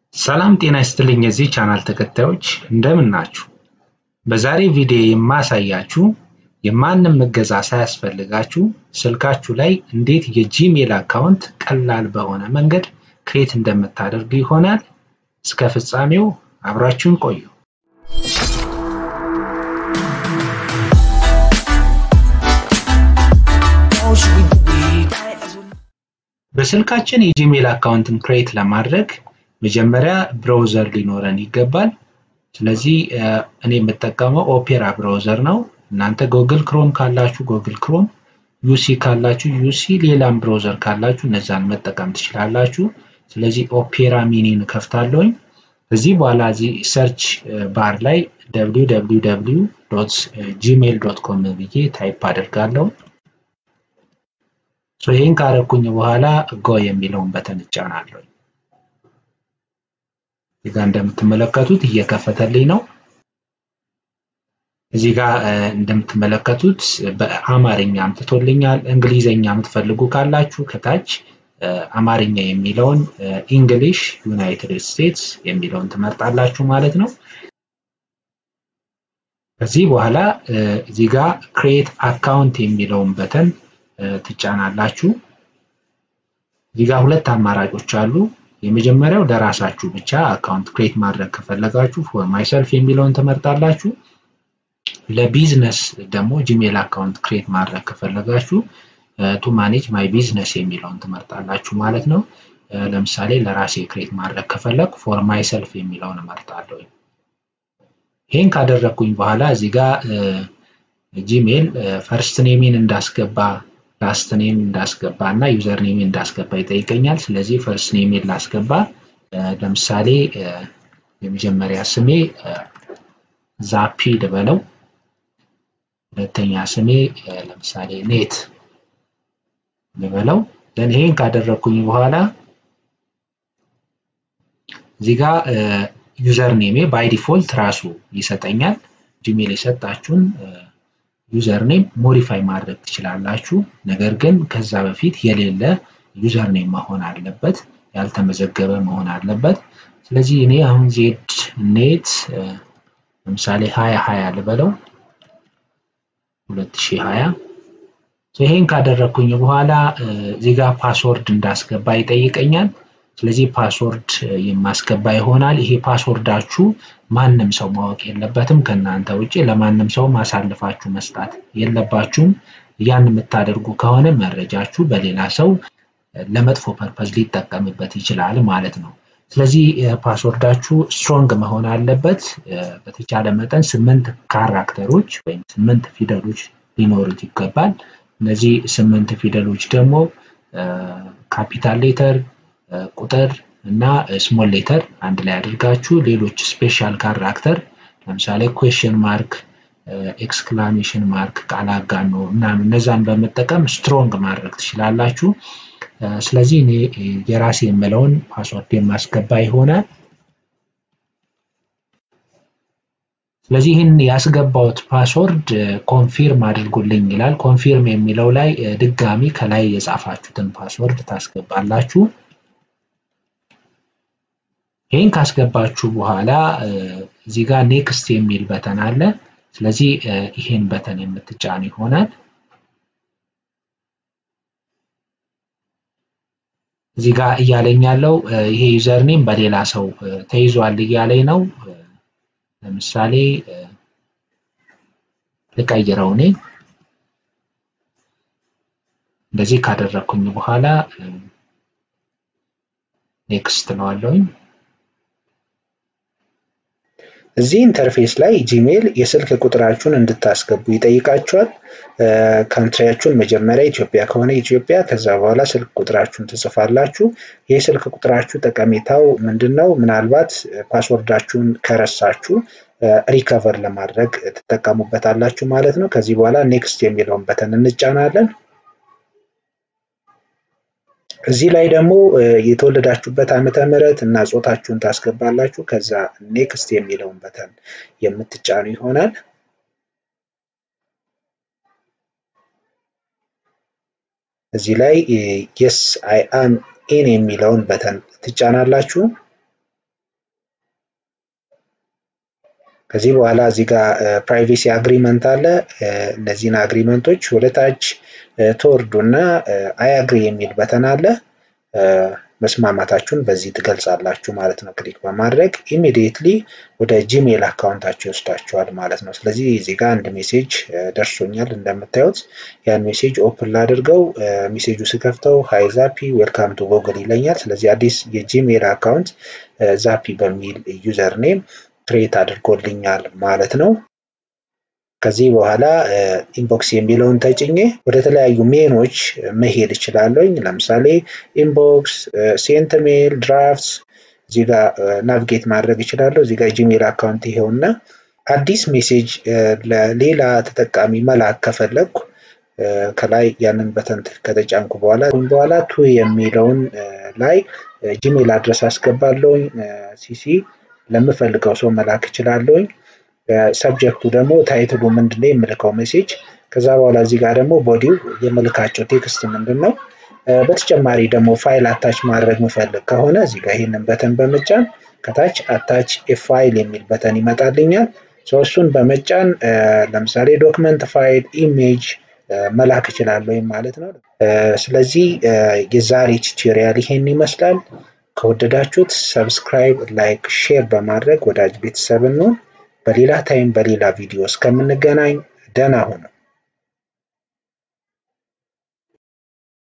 ሰላም ጤና ይስጥልኝ የዚህ ቻናል ተከታዮች እንደምን ናችሁ? በዛሬ ቪዲዮ የማሳያችሁ የማንም እገዛ ሳያስፈልጋችሁ ስልካችሁ ላይ እንዴት የጂሜል አካውንት ቀላል በሆነ መንገድ ክሬት እንደምታደርጉ ይሆናል። እስከ ፍጻሜው አብራችሁን ቆዩ። በስልካችን የጂሜል አካውንትን ክሬት ለማድረግ መጀመሪያ ብራውዘር ሊኖረን ይገባል። ስለዚህ እኔ የምጠቀመው ኦፔራ ብራውዘር ነው። እናንተ ጎግል ክሮም ካላችሁ ጎግል ክሮም፣ ዩሲ ካላችሁ ዩሲ፣ ሌላም ብራውዘር ካላችሁ እነዛን መጠቀም ትችላላችሁ። ስለዚህ ኦፔራ ሚኒን ከፍታለሁኝ። ከዚህ በኋላ እዚህ ሰርች ባር ላይ www ጂሜል ዶት ኮም ብዬ ታይፕ አደርጋለሁ። ይህን ካረኩኝ በኋላ ጎ የሚለውን በተን እጫናለሁ። እዚህ ጋር እንደምትመለከቱት እየከፈተልኝ ነው። እዚህ ጋር እንደምትመለከቱት በአማርኛ አምጥቶልኛል። እንግሊዘኛ የምትፈልጉ ካላችሁ ከታች አማርኛ የሚለውን ኢንግሊሽ ዩናይትድ ስቴትስ የሚለውን ትመርጣላችሁ ማለት ነው። ከዚህ በኋላ እዚህ ጋር ክሬት አካውንት የሚለውን በተን ትጫናላችሁ። እዚህ ጋር ሁለት አማራጮች አሉ። የመጀመሪያው ለራሳችሁ ብቻ አካውንት ክሬት ማድረግ ከፈለጋችሁ ፎር ማይሰልፍ የሚለውን ትመርጣላችሁ። ለቢዝነስ ደግሞ ጂሜል አካውንት ክሬት ማድረግ ከፈለጋችሁ ቱ ማኔጅ ማይ ቢዝነስ የሚለውን ትመርጣላችሁ ማለት ነው። ለምሳሌ ለራሴ ክሬት ማድረግ ከፈለግ ፎር ማይሰልፍ የሚለውን እመርጣለሁ። ይህን ካደረግኩኝ በኋላ እዚህ ጋር ጂሜል ፈርስት ኔሜን እንዳስገባ ላስት ኔም እንዳስገባ እና ዩዘር ኔሜን እንዳስገባ ይጠይቀኛል። ስለዚህ ፈርስት ኔሜን ላስገባ። ለምሳሌ የመጀመሪያ ስሜ ዛፒ ልበለው። ሁለተኛ ስሜ ለምሳሌ ኔት ልበለው። ደን ይሄን ካደረግኩኝ በኋላ እዚህ ጋር ዩዘር ኔሜ ባይ ዲፎልት ራሱ ይሰጠኛል። ጂሜል የሰጣችሁን ዩዘር ኔም ሞዲፋይ ማድረግ ትችላላችሁ። ነገር ግን ከዛ በፊት የሌለ ዩዘር ኔም መሆን አለበት፣ ያልተመዘገበ መሆን አለበት። ስለዚህ እኔ አሁን ዜድ ኔት ለምሳሌ ሀያ ሀያ ልበለው ሁለት ሺህ ሀያ ይሄን ካደረግኩኝ በኋላ እዚህ ጋር ፓስወርድ እንዳስገባ ይጠይቀኛል። ስለዚህ ፓስወርድ የማስገባ ይሆናል። ይሄ ፓስወርዳችሁ ማንም ሰው ማወቅ የለበትም ከእናንተ ውጭ ለማንም ሰው ማሳልፋችሁ መስጣት የለባችሁም። ያን የምታደርጉ ከሆነ መረጃችሁ በሌላ ሰው ለመጥፎ ፐርፐዝ ሊጠቀምበት ይችላል ማለት ነው። ስለዚህ ፓስወርዳችሁ ስትሮንግ መሆን አለበት። በተቻለ መጠን ስምንት ካራክተሮች ወይም ስምንት ፊደሎች ሊኖሩት ይገባል። እነዚህ ስምንት ፊደሎች ደግሞ ካፒታል ሌተር ቁጥር እና ስሞል ሌተር አንድ ላይ አድርጋችሁ ሌሎች ስፔሻል ካራክተር ለምሳሌ ኩዌሽን ማርክ፣ ኤክስክላሜሽን ማርክ፣ ቃል አጋኖ ምናምን እነዛን በመጠቀም ስትሮንግ ማድረግ ትችላላችሁ። ስለዚህ እኔ የራሴ የምለውን ፓስወርድ የማስገባ ይሆናል። ስለዚህ ይህን ያስገባውት ፓስወርድ ኮንፊርም አድርጉልኝ ይላል። ኮንፊርም የሚለው ላይ ድጋሚ ከላይ የጻፋችሁትን ፓስወርድ ታስገባላችሁ። ይህን ካስገባችሁ በኋላ እዚህ ጋር ኔክስት የሚል በተን አለ። ስለዚህ ይሄን በተን የምትጫን ይሆናል። እዚህ ጋር እያለኝ ያለው ይሄ ዩዘርኔም በሌላ ሰው ተይዟል እያለኝ ነው። ለምሳሌ ልቀይረው እኔ እንደዚህ ካደረግኩኝ በኋላ ኔክስት ነዋለሁኝ። እዚህ ኢንተርፌስ ላይ ጂሜል የስልክ ቁጥራችሁን እንድታስገቡ ይጠይቃችኋል። ካንትሪያችሁን መጀመሪያ ኢትዮጵያ ከሆነ ኢትዮጵያ፣ ከዛ በኋላ ስልክ ቁጥራችሁን ትጽፋላችሁ። ይህ ስልክ ቁጥራችሁ ጠቀሜታው ምንድን ነው? ምናልባት ፓስወርዳችሁን ከረሳችሁ ሪከቨር ለማድረግ ትጠቀሙበታላችሁ ማለት ነው። ከዚህ በኋላ ኔክስት የሚለውን በተን እንጫናለን። እዚህ ላይ ደግሞ የተወለዳችሁበት ዓመተ ምሕረት እና ጾታችሁን ታስገባላችሁ። ከዛ ኔክስት የሚለውን በተን የምትጫኑ ይሆናል። እዚህ ላይ የስ አይ አም ኢን የሚለውን በተን ትጫናላችሁ። ከዚህ በኋላ እዚህ ጋር ፕራይቬሲ አግሪመንት አለ። እነዚህን አግሪመንቶች ወደታች ትወርዱ እና አይ አግሪ የሚል በተን አለ። መስማማታችሁን በዚህ ትገልጻላችሁ ማለት ነው። ክሊክ በማድረግ ኢሚዲየትሊ ወደ ጂሜል አካውንታችሁ ይወስዳችኋል ማለት ነው። ስለዚህ እዚህ ጋር አንድ ሜሴጅ ደርሶኛል እንደምታዩት ያን ሜሴጅ ኦፕን ላድርገው። ሜሴጁ ስከፍተው ሃይ ዛፒ ዌልካም ቱ ጎግል ይለኛል። ስለዚህ አዲስ የጂሜል አካውንት ዛፒ በሚል ዩዘር ኔም ክሬት አድርጎልኛል ማለት ነው። ከዚህ በኋላ ኢንቦክስ የሚለውን ተጭኜ ወደ ተለያዩ ሜኖች መሄድ እችላለሁኝ። ለምሳሌ ኢንቦክስ፣ ሴንት ሜል፣ ድራፍትስ እዚህ ጋር ናቪጌት ማድረግ እችላለሁ። እዚህ ጋር ጂሜል አካውንት ይሄውና አዲስ ሜሴጅ ለሌላ ተጠቃሚ መላክ ከፈለግኩ ከላይ ያንን በተን ከተጫንኩ በኋላ በኋላ ቱ የሚለውን ላይ ጂሜል አድረስ አስገባለሁኝ። ሲሲ ለምፈልገው ሰው መላክ እችላለሁኝ። ሰብጀክቱ ደግሞ ታይትሉ ምንድን ነው የምልከው ሜሴጅ። ከዛ በኋላ እዚህ ጋር ደግሞ ቦዲው የምልካቸው ቴክስት ምንድን ነው። በተጨማሪ ደግሞ ፋይል አታች ማድረግ ምፈልግ ከሆነ እዚህ ጋር ይህንን በተን በመጫን ከታች አታች ፋይል የሚል በተን ይመጣልኛል። እሱን በመጫን ለምሳሌ ዶክመንት ፋይል፣ ኢሜጅ መላክ እችላለሁ ማለት ነው። ስለዚህ የዛሬ ቱቶሪያል ይሄን ይመስላል። ከወደዳችሁት ሰብስክራይብ፣ ላይክ፣ ሼር በማድረግ ወዳጅ ቤተሰብ እንሆን። በሌላ ታይም በሌላ ቪዲዮ እስከምንገናኝ ደህና ሁኑ።